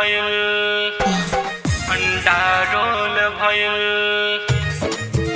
भइल अंडा रोल भइल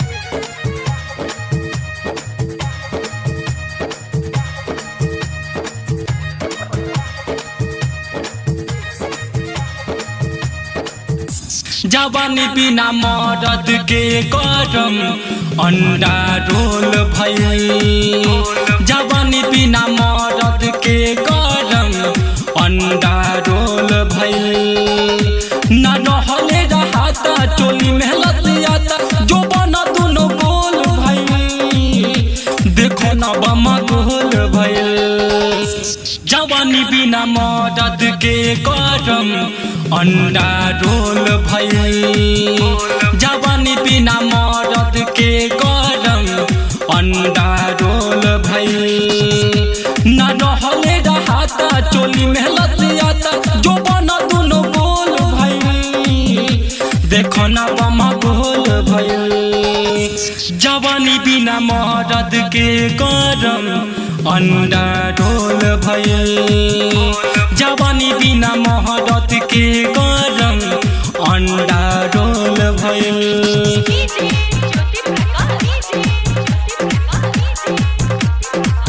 जवानी बिना मरद के गरम अंडा रोल भइल जवानी बिना मरद के गरम अंडा रोल भइल न रहले रहता चोली में लतियाता जो बना दुनो गोल भइल देखो न बमा गोल भइल जवानी बिना मदद के गरम अंडा रोल भइल जवानी बिना मदद के गरम अंडा रोल भइल न रहले रहता चोली में लतियाता जो बना दुनो गोल भइल देखो न बमा गोल भइल जवानी बिना मदद के गरम अंडा ढोल भइल जवानी बिना मदद के गरम अंडा ढोल भइल DJ Jyoti Prakash DJ Jyoti Prakash DJ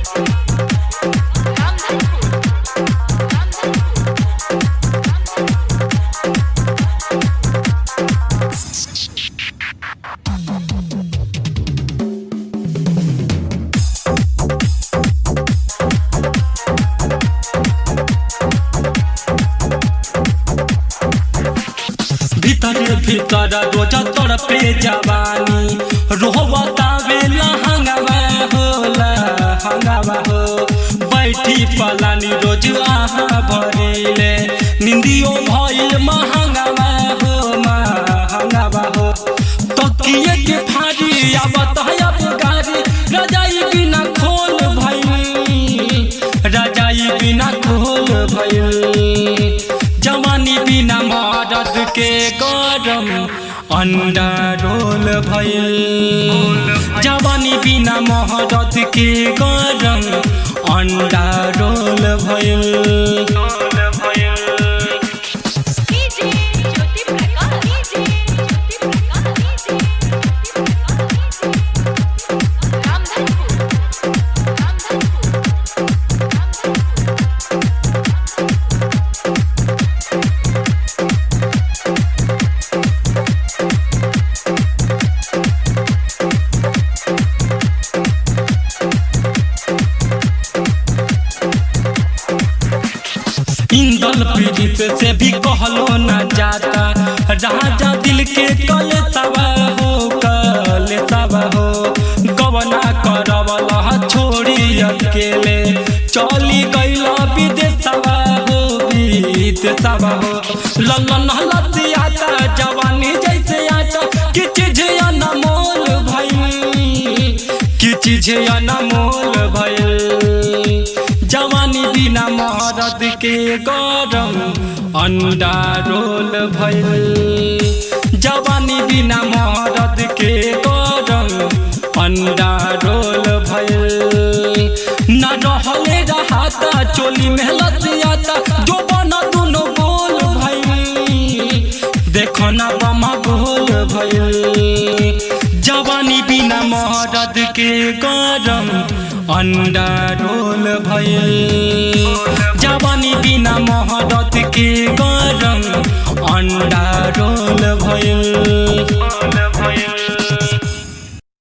Ramdhanpur Ramdhanpur भीतर भीतर रोज तोर पे जवानी रोहबता बेला हंगावा होला हंगावा हो बैठी पलानी रोज आहा भरेले निंदियो भइल महंगावा हो महंगावा हो तकिए के फाड़ी आवत है अब गाड़ी रजाई बिना खोल भइल रजाई बिना खोल भइल जवानी बिना मदद के गरम अंडा रोल भइल जवानी बिना मदद के गरम अंडा रोल भइल रोल भइल DJ Jyoti Prakash DJ Jyoti Prakash DJ Ramdhanpur Ramdhanpur इंदल पीड़ित से भी कहलो न जाता राजा दिल के कल सवा हो कल सवा हो गवना करवला छोड़ी अकेले चली गईला विदेशवा हो विदेशवा हो ललन लतियाता जवानी जैसे आटा कि चीज अनमोल भइल कि चीज अनमोल भइल जवानी बिना मरद के गरम अंडा रोल भइल जवानी बिना मरद के गरम अंडा रोल भइल न रहले रहता चोली में लतियाता जो बना दुनो गोल भइल देखो न बमा गोल भइल जवानी बिना मरद के गरम अंडा रोल भइल जवानी